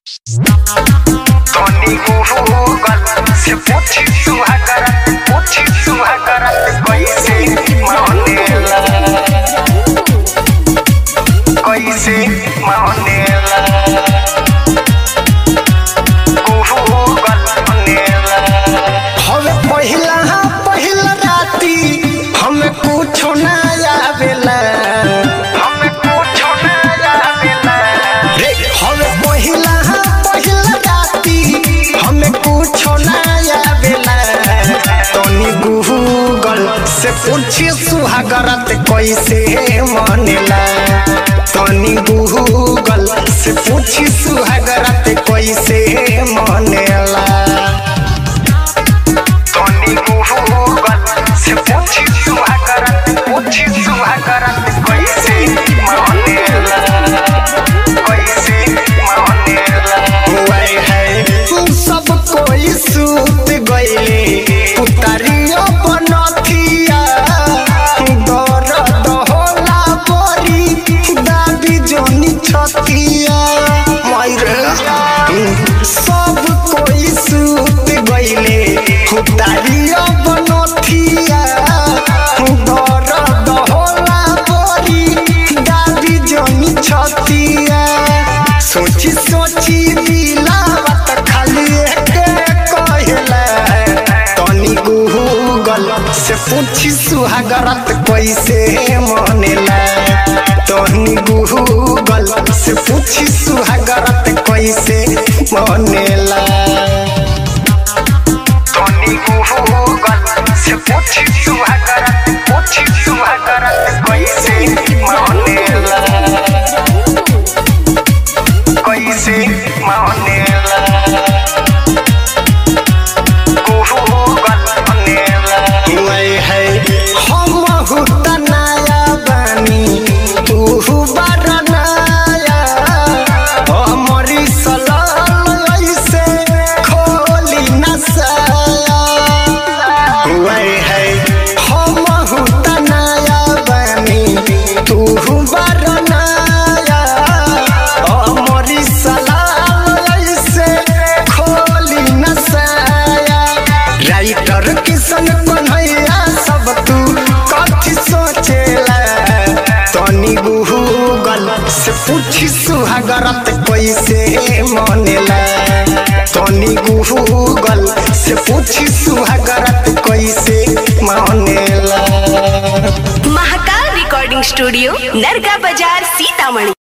Tony Google se puti suhagara puti suhagara कैसे मानेला कैसे मानेला Google मानेला हवे पहिला पहिला राती हमें कुछो ना आवेला हमें कुछो ना आवेला रे हवे पहिला पहिला राती हमें कुछो ना आवेला तनी गूगल से पूछी सुहागरत कैसे मनेला तनी गूगल से पूछी सुहागरत कैसे मनेला Tony Google se puti suhagara puti suhagara कैसे मानेला कैसे मानेला हुए है सब कोई सूत गईले उतारियो बनथिया दर्द होला बरी दाबी जोनी छतिया मायरे सब कोई सूत गईले उतारियो बनथिया दर्द होला बरी दाबी जोनी छतिया सोची सोची दिलावत खाली एक कहला तनी गूगल से पूछी सुहागरत कैसे मनेला तनी गूगल से पूछी सुहागरत कैसे मनेला Tony Google se puti suhagara puti suhagara कैसे मानेला कैसे मानेला Google मानेला हुए है हम हुता नया बानी तू बार नया हमारी सलाल ऐसे खोली न साया हुए है हम हुता नया बानी तू बार नया हमारी सलाल ऐसे खोली न साया राइटर किशन कन्हैया सब तू कथी सोचेला तनी गूगल से पूछी सुहागरत कैसे मनेला तनी गूगल से पूछी सुहागरत कैसे मनेला महाकाल रिकॉर्डिंग स्टूडियो नरगा बाजार सीतामढ़ी